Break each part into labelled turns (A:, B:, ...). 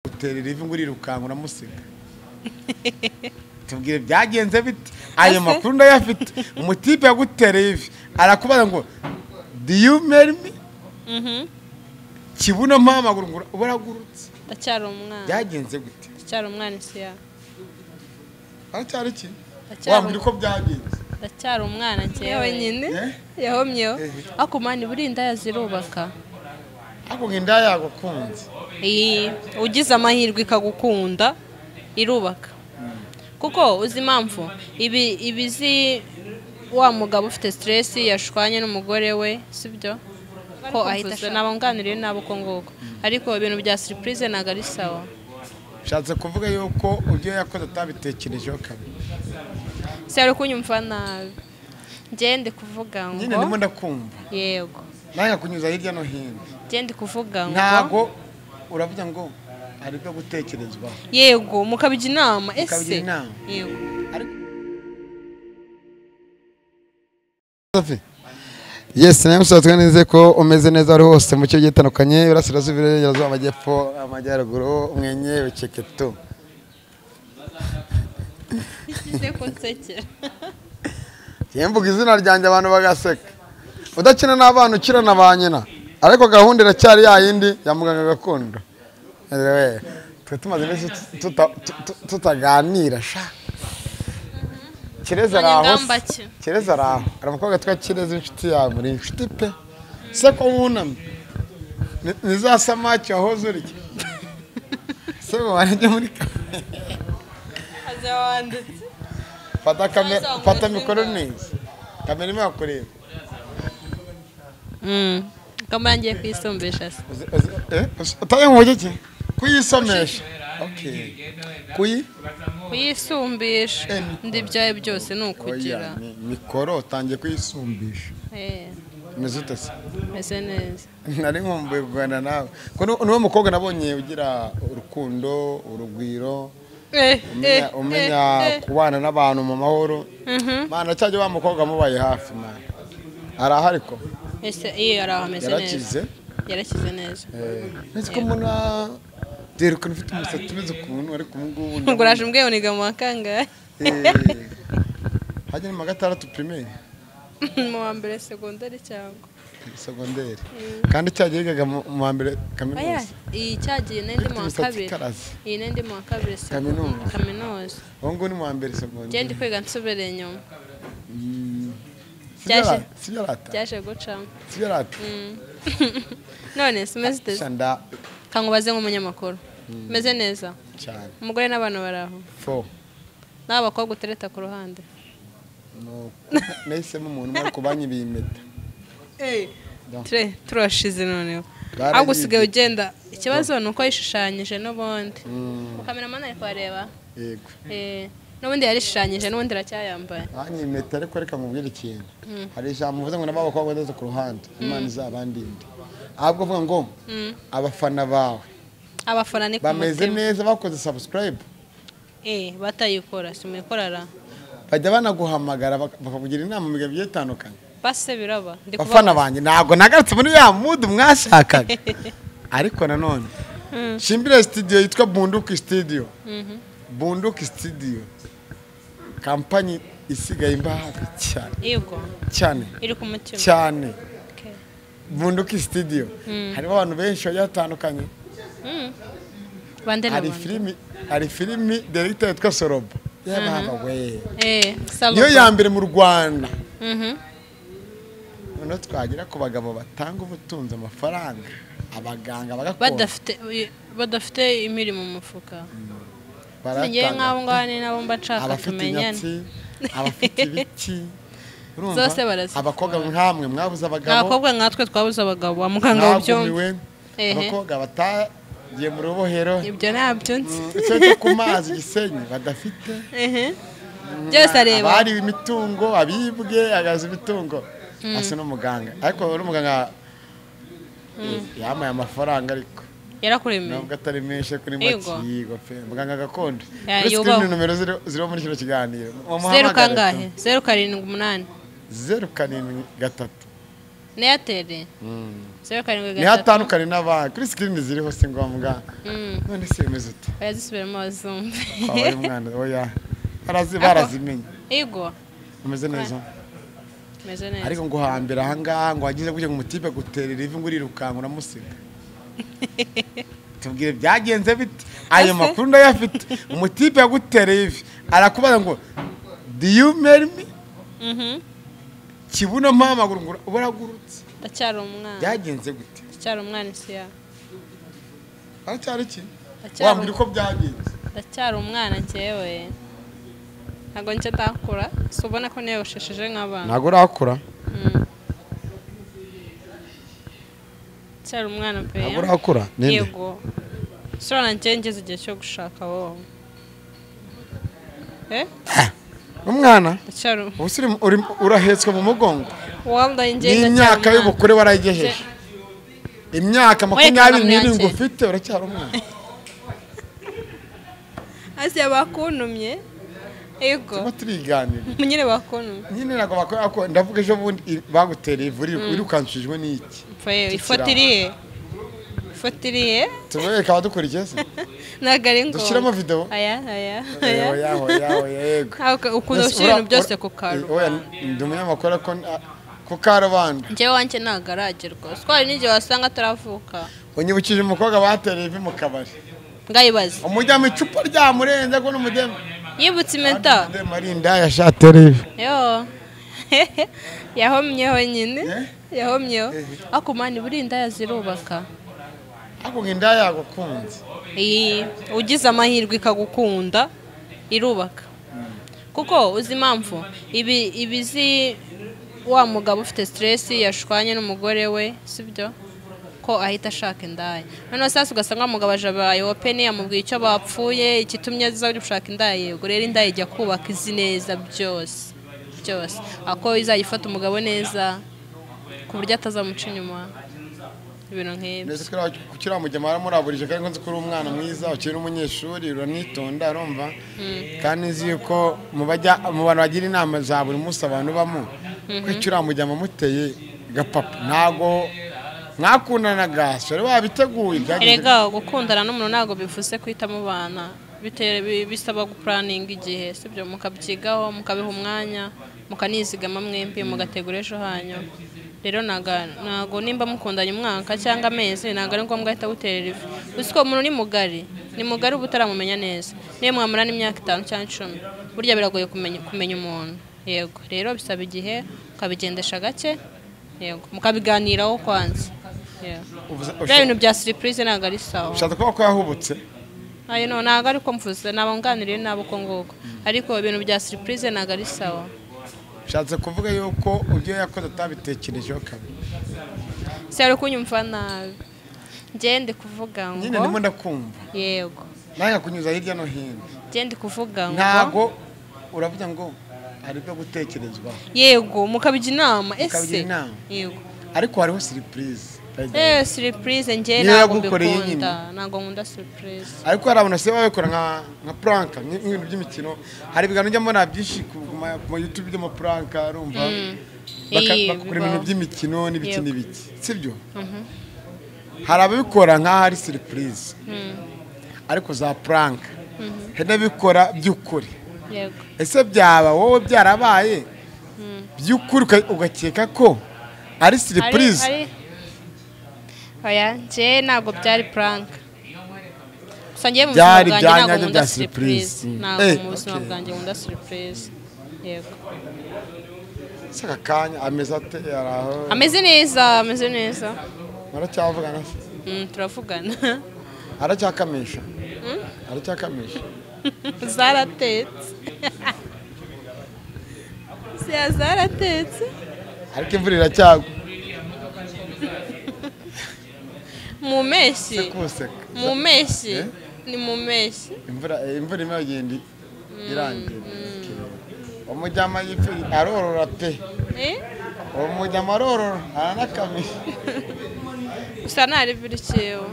A: utera irivi ngo urirukanka uramusiga tubwire byagenze bite ayo makuru ndayafite umutipe yagutereye ivi arakubaza ngo diyu merimi kibuno mpamaguru ngo uragurutse
B: ndacyari umwana
A: byagenze gute
B: ndacyari umwana isi yawe
A: haracyari iki
B: Haracyari-
A: wambwira uko byagenze
B: ndacyari umwana ngewe nyine
A: Eh?
B: yahomyeho
A: Eh.
B: ariko umwana ibura indaya zirubaka
A: ariko ngo inda yagukunze
B: iyi ugize amahirwe ikagukunda irubaka kuko uzi impamvu ibi ibizi wa mugabo ufite siteresi yashwanye n'umugore we sibyo ko ahita ashaka ntabanganiriye nabo uko nguko ariko ibintu bya siripurize ntabwo ari sawa
A: bishatse kuvuga yuko ibyo yakoze atabitekerejeho kabiri
B: si ari kunyumva nabi ngende kuvuga
A: nyine ndimo
B: ngo
A: ndakumva
B: yego
A: nanjye kunyuza hirya no hino
B: ngende kuvuga ngo
A: ntago uravuga ngo hari ibyo gutekerezwaho
B: yego mukabijya inama ese
A: Mukabigira inama.
B: yego
C: Safi. Yes, nawe ushatse neza ko umeze neza ari hose mu cyo gitandukanye urasirazuba irengerazuba amajyepfo amajyaruguru umwenye uceketo
B: nsize ko nsekera
C: yemvuga izina ryanjye abantu bagaseka udakina n'abana ukina na ba nyina ariko gahunda iracyari ya yindi ya muganga gakondo Ewe, twe tumaze iminsi tuta- tuta- tutaganira sha kireza ari aho
B: Abanyangamba ki?
C: kireza ari aho hari umukobwa witwa kireza inshuti yawe muri inshuti pe
A: se ko wunamye ni- ni za samaki wahoze urya
C: se mubare njye muri ka-
B: aze wanditse
A: fata kamera
B: Sasa
A: fata
B: umwezi
A: mikoro
B: w'ingabo.
A: neza kamera imwe yakureba
B: kamara ngiye kuyisumbisha se
A: Uzi- uzi- eh, uzi- utaye mu buryo ki kuyisomesha Okay. kuyi
B: kuyisumbisha ndi ibyawe byose ni ukugira
A: Oya, ni mikoro utangiye kuyisumbisha
B: Eh,
A: umeze ute se
B: meze neza
A: nari nkumbuye kuganira nawe ko ni- niwe mukobwa nabonye ugira urukundo urugwiro
B: Eh, eh,
A: umenya, umenya
B: eh, eh.
A: kubana n'abantu mu mahoro
B: Mhm.
A: mana cyajya wa mukobwa mubaye hafi mana arahari ko
B: ese iyo yari aho ameze neza
A: yarakize
B: yarakize neza
A: nzi ko mbona byerekana ufite umusatsi umeze ukuntu ariko ubu ngubu
B: ubwo uraje umbwiye ngo niga mu wa kangahe
A: hajya ni mu wa gatandatu pirimeri
B: mu wa mbere segondari cyangwa
A: segonderi kandi cyagiye yigaga mu mu wa mbere
B: Oya,
A: kaminuza
B: iyi cyagiye n'indi mu
A: Ifite
B: wa
A: imisatsi
B: kabiri
A: ikaraze.
B: iyi n'indi mu wa kabiri segu-
A: Kaminuza.
B: kaminuza
A: ubu ngubu ni mu wa mbere
B: njye ndi
A: segonderi
B: kwiga nsubereye inyuma
A: Sibyo
B: byaje-
A: ara- sibyo arata
B: byaje gucamo
A: sibyo arata
B: none simeze
A: Sha nda
B: kankubaze nk'umunyamakuru meze neza
A: cyane
B: umugore n'abana bari aho
A: fo
B: n'aba bakobwa utereta ku ruhande
A: Nuko nahisemo umuntu umwe ariko banyibiye impeta
B: Ture- turashize noneho
A: Barayize.
B: ahubwo usigaye ugenda ikibazo ni uko yishushanyije n'ubundi mukameramani ari kubareba
A: yego
B: Eh, n'ubundi yarishushanyije n'ubundi aracyayambaye
A: banyibiye impeta ariko reka mubwire ikintu hari ijambo uvuze ngo nabo abakobwa ndetse ku ruhande imana izabandinde ahubwo uvuga ngo abafana bawe
B: abafana ni ku
A: bameze
B: mutima
A: neza bakoze subscribe
B: Eh, batayikora si muyikorara
A: bajya banaguhamagara bak- bakakugira inama mu bihe bigiye bitandukanye
B: base biraba ndi
A: bafana
B: kubabaza.
A: banjye ntabwo nagarutse muri ya mudu mwashakaga ariko nanone shimbire studio yitwa bunduki studio bunduki studio kampanyi isigaye imbahaga cyane
B: yego
A: cyane
B: iri ku mutima
A: cyane
B: Okay.
A: bunduki studio harimo abantu benshi bagiye batandukanye
B: bande na
A: hari
B: bande
A: filimi hari filimi deregita yitwa sorobo yabaga we
B: Eh, saba
A: niyo
B: ba-
A: ya mbere mu rwanda
B: Mhm.
A: noneho twagera ku bagabo batanga ubutunzi amafaranga abaganga bagakora
B: badafite badafite imiri mu mufuka ngewe
A: baratanga
B: nk'abo ngabo ni nabo mba nshaka
A: abafite
B: tumenyane
A: inyatsi abafite ibiki urumva?
B: Zose barazikora.
A: abakobwa nkamwe mwabuze
B: ni
A: abagabo
B: abakobwa nkatwe twabuze abagabo wa muganga wabyumva
A: mwagumiwe,
B: Ehe.
A: abakobwa batagiye mu rubohero
B: ibyo ntabyo nzi
A: icyo cyo ku mazi gisenyi badafite
B: Ehe. byose areba
A: abari imitungo abibwe agaza imitungo asa n'umuganga ariko n'umuganga yamaye amafaranga ariko
B: yarakuremeye
A: nubwo atari menshi kuri
B: Yego.
A: makiyigo pe muganga gakondo
B: Ya,
A: uretse ko
B: yubaho.
A: ni nomero ziri- ziriho muri kino kiganiro
B: zeru
A: mumuhamagare
B: kangahe
A: pe.
B: zeru karindwi umunani
A: zeru karindwi gatatu
B: na eyateri zeru karindwi
A: niho atandukanye n'abandi kuri sikirini ziriho si ngombwa
B: Mm.
A: none se yemeza uti
B: barazisubiramo bazumve
A: waba ari umwana oya barazi
B: Ako-
A: barazimenye
B: Ego
A: umeze neza
B: meze neza
A: ariko ngo hambere ahangaha ngo wagize gutya ngo umutipe guterera ivi ngo urirukanka uramusiga tubwire byagenze bite ayo makuru ndayafite umutipe yagutereye ivi arakubaza ngo do you marry me
B: Mhm.
A: kibuno mpamaguru ngo uragurutse
B: ndacyari umwana
A: byagenze gute
B: ndacyari umwana isi ya
A: aracyari iki
B: Aracyari
A: wambwira uko byagenze
B: ndacyari umwana njyewe ntabwo njye ndakura si ubona ko niyogoshesheje nk'abantu
A: ntabwo urakura
B: Mm. ndacyari umwana pe
A: ntabwo urakura ninde
B: yego sura na njye ngeze igihe cyo gushaka wowe eh
A: umwana
B: ndacyari
A: ubu se uri- uri- urahetswe mu mugongo
B: wambaye njye
A: n'imyaka y'ubukure warayigejeje imyaka makumyabiri
B: Werekana
A: n'irindwi
B: mwanzuro.
A: ufite uracyari umwana
B: asiya bakuntumye yego
A: turimo turiganira
B: nyine bakuntumye
A: nyine ntabwo bakora ko ndavuga ejo bundi i- bagutera ivuri wirukanshijwe n'iki
B: Pfa yewe, ifoto iri he ifoto iri he
A: tubereka abadukurikiye se
B: ntabwo ari ngombwa
A: dushyiramo videwo
B: aya aya
A: Eh,
B: aya
A: oya oya oya yego
B: Ah, uka- ukunda
A: Mbese
B: gushyira ibintu
A: ura-
B: byose
A: ura-
B: ku
A: eh, oya,
B: karubanda
A: ndi umunyamakuru ariko ni- ah, ku karubanda
B: njyewe wanjye ntabwo aragerwa twari n'igihe wasanga ataravuka
A: unyibukije umukobwa batereye ivi mu kabari
B: ngayibaze
A: umujyamo icupa ryamurenze ko n'umudemu
B: yibutse impeta
A: umudemu ari indaya shatere ivi
B: yo yahomyeho nyine
A: Eh?
B: yahomyeho ariko mani buriya indaya zirubaka
A: ariko ngo indaya yagukunze
B: iyi ugize amahirwe ikagukunda irubaka kuko uzi impamvu ibi ibi zi wa mugabo ufite siteresi yashwanye n'umugore we sibyo ko ahita ashaka indaya noneho sasa ugasanga wa mugabo aje abaye openi yamubwiye icyo bapfuye ikitumye aza uri gushaka indaya yego rero indaya ijya kubaka izi neza byose byose ako izajya ifata umugabo neza ku buryo atazamuca inyuma ibintu nk'ibyo
A: mbese twari ku kiramujya mwaramuraburije kandi nzi ko uri umwana mwiza ukiri umunyeshuri uranitonda arumva kandi nzi yuko mu bajya- mu bantu bagira inama za buri munsi abantu bamo ko icyo uramujya muteye gapapa ntago mwakundanaga sore wabiteguye byagenze
B: erega gukundana n'umuntu ntabwo bivuze guhita mubana Bite- bi- bisaba gupuraninga igihe sibyo mukabyigaho mukabiha umwanya mukanizigama mwembi mugategura ejo hanyu rero naga- ntago nimba mukundanye umwaka cyangwa amezi ntabwo ari ngombwa ahita awuterera ivi uzi ko umuntu ni mugari ni mugari uba utaramumenya neza niyo mwamara n'imyaka itanu cyangwa icumi burya biragoye kumenya kumenya umuntu yego rero bisaba igihe ukabigendesha gake yego mukabiganiraho kwanza yego
A: Uvuze-
B: bya bintu bya siripurize ntabwo ari sawa
A: ushatse kuvuga ko yahubutse
B: ayo no ntabwo ari ko mvuze ntabwo nganiriye nabo uko nguko ariko ibintu bya siripurize ntabwo ari sawa
A: ushatse kuvuga yuko ibyo yakoze atabitekerejeho kabiri
B: si ari kunyumva nabi ngende kuvuga
A: nyine ndimo
B: ngo
A: ndakumva
B: yego
A: nanjye kunyuza hirya no hino
B: ngende kuvuga ngo
A: ntago uravuga ngo hari ibyo gutekerezwaho
B: yego mukabijya inama ese
A: Mukabigira inama.
B: yego
A: ariko hariho siripurize
B: eh siripurize njye
A: Niyo
B: ntabwo
A: yagukoreye
B: mbikunda
A: nyine.
B: ntabwo nkunda siripurize
A: ariko hari abantu basigaye babikora nka nka puranka nk- nk'ibintu by'imikino hari ibiganiro njya mbona byinshi ku ma ku ma YouTube by'amapuranka urumva Baka-
B: Iyi,
A: bagakora
B: bibaho.
A: ibintu by'imikino n'ibiki
B: Yego.
A: n'ibiki sibyo hari ababikora nk'aho ari surprise ariko za puranka hari n'abikora by'ukuri
B: yego
A: ese byaba wowe byarabaye by'ukuri uka- ugakeka ko ari surprise
B: Ari- ari- oya njye ntabwo byari puranka gusa njye mu buzima
A: Byari
B: bwanjye
A: bya
B: ntabwo
A: nyabyo
B: nkunda
A: bya
B: siripurize
A: surprise. Mm.
B: ntabwo
A: Eh,
B: mu buzima
A: okay.
B: bwanjye nkunda siripurize yego
A: ese aka kanya ameze ate yari aho
B: ameze neza ameze neza
A: muracyavugana se
B: Mm, turavugana
A: aracyakamisha aracyakamisha
B: zaratetse siya zaratetse
A: ariko imvura iracyagwa
B: mu mpeshyi
A: kuseka
B: mu mpeshyi
A: Eh?
B: ni mu mpeshyi
A: imvura eh, imvura irimo iragenda irangira umujyama yifi- arorora pe
B: Eh?
A: uwo mujyama arorora aranakamisha
B: gusa ntari biri cyewe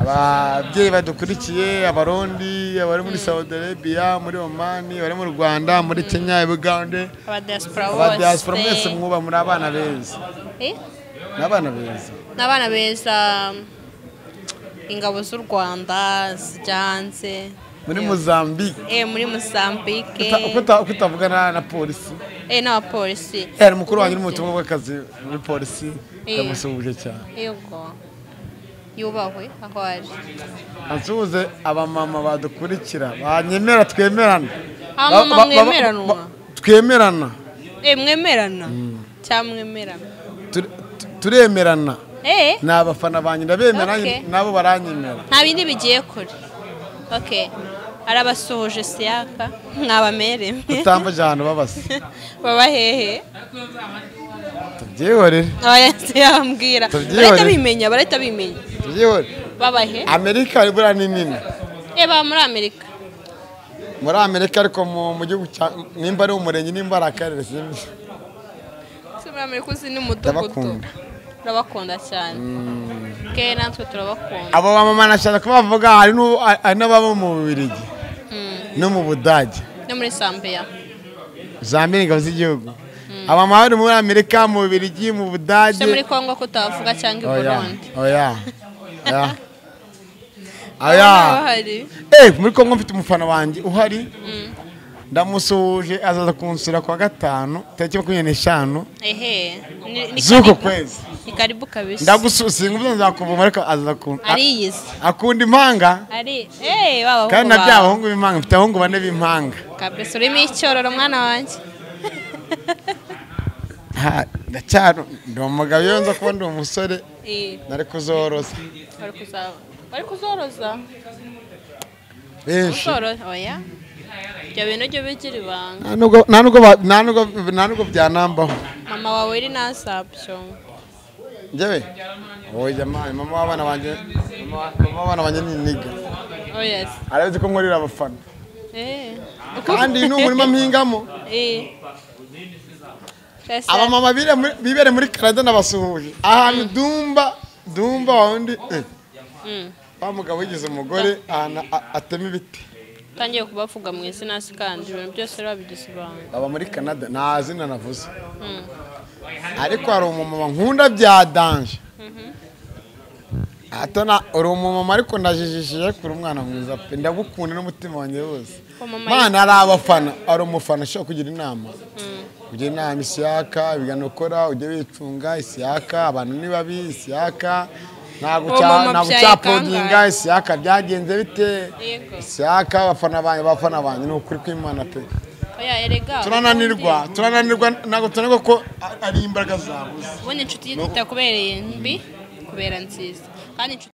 A: ababyeyi badukurikiye abarundi abari muri saudi arabia muri omani abari mu rwanda muri kenya ubugande
B: abadiyasipora
A: abadiyasipora mwese
B: bose
A: mwuba muri abana beza
B: Eh?
A: ni abana beza
B: ni abana beza ingabo z'u rwanda zijya hanze
A: muri mozambique
B: Eh, muri mozambique
A: Uta- uko uta- uko utavugana na polisi
B: Eh, n'abapolisi
A: yari mukuru wanjye uri mu butumwa bw'akazi muri polisi
B: Iya.
A: ndamusuhuje cyane
B: yego yubahwe aho ari
A: asuhuze abamama badukurikira banyemera twemerana
B: Abamama
A: Ba- ba- ba-
B: mwemeranwa?
A: ba- twemerana
B: Eh, mwemerana cyangwa mwemerana
A: Tur- tu- turemerana
B: Eh,
A: ni abafana banjye ndabemera
B: Okay.
A: nabo baranyemera
B: nta bindi bigiye kure okay arabasuhuje siyaka mwabameremye
A: utambaje ahantu babasa
B: baba hehe
A: tubyihorere
B: abarenze yambwira
A: Tubyihorere.
B: barahita bimenya barahita bimenya
A: tubyihorere
B: baba he
A: amerika ibura ni nini
B: eh baba muri amerika
A: muri amerika ariko mu mu gihugu cya nimba ari umurenge nimba ari akarere simbi
B: si muri amerika uzi n'umudugudu
A: Ndabakunda.
B: turabakunda cyane ke natwe turabakunda
A: abo bamama nashaka ko bavuga hari n'ubu- hari n'ababa mu bubiligi
B: Mm.
A: no mu budage
B: no muri sambiya
A: zambere ingabo z'igihugu abamama bari muri amerika mu bubiligi mu budage
B: se muri congo kutavuga cyangwa i
A: oya
B: burundi
A: oya oya oya
B: Abana bahari
A: Eh, muri congo mfite umufana wanjye uhari ndamusuhuje azaza kunsura kuwa gatanu tariki makumyabiri n'eshanu
B: ehe ni- ni
A: z'uko
B: karibu-
A: kwezi
B: ni karibu kabisa
A: ndagususinga ubwo nzakuvuma ariko azaza kun- a-
B: ariyizi
A: akunda impanga
B: ari eh baba
A: kandi na bya bahungu b'impanga mfite abahungu bane b'impanga
B: kabisa urimo icyororo mwana wanjye
A: Ha, ndacyari ndi umugabo iyo nza kuba ndi umusore
B: Eh,
A: nari kuzoroza
B: bari kuzaba bari kuzoroza
A: benshi
B: uzoroza oya ibyo bintu jya bigira ibanga
A: Nta nubwo- nta nubwo ba- nta nubwo- nta nubwo byanambaho
B: mama wawe iri nazabyo
A: njyewe oya mama mama w'abana banjye mama- mama w'abana banjye ni niga
B: oya se.
A: arabizi ko nkorera abafana
B: Eh.
A: kandi uyu ni umurima mpingamo
B: Eh. Sasa,
A: abamama bire muri- bibere muri canada nabasuhuje ahantu dumba dumba wawundi eh,
B: mm,
A: wa mugabo wigize umugore ahantu a- atema ibiti
B: utangiye kubavuga mu izina se kandi ibintu byose rero wabigize ibanga
A: baba muri canada nta zina navuze
B: Mm.
A: ariko hari umumama nkunda bya danje atana uri umumama ariko ndajijishije kuri umwana mwiza pe ndagukunda n'umutima wanjye wose
B: Umumama-
A: mana ari abafana ari umufana ushobora kugira inama kugira inama isiyaka ibiganiro ukora ujye wicunga isiyaka abantu ni babi isiyaka ntabwo
B: Uwo
A: cya-
B: mama
A: ntabwo
B: byaye
A: cyapodinga
B: kangahe?
A: isiyaka byagenze bite
B: Yego.
A: isiyaka abafana banjye abafana banjye ni ukuri kw'imana pe
B: oya erega
A: turananirwa turananirwa ntabwo tunanirwa ko a- ari imbaraga zabuze
B: ubundi inshuti itakubereye mbi kubera nziza kandi inshuti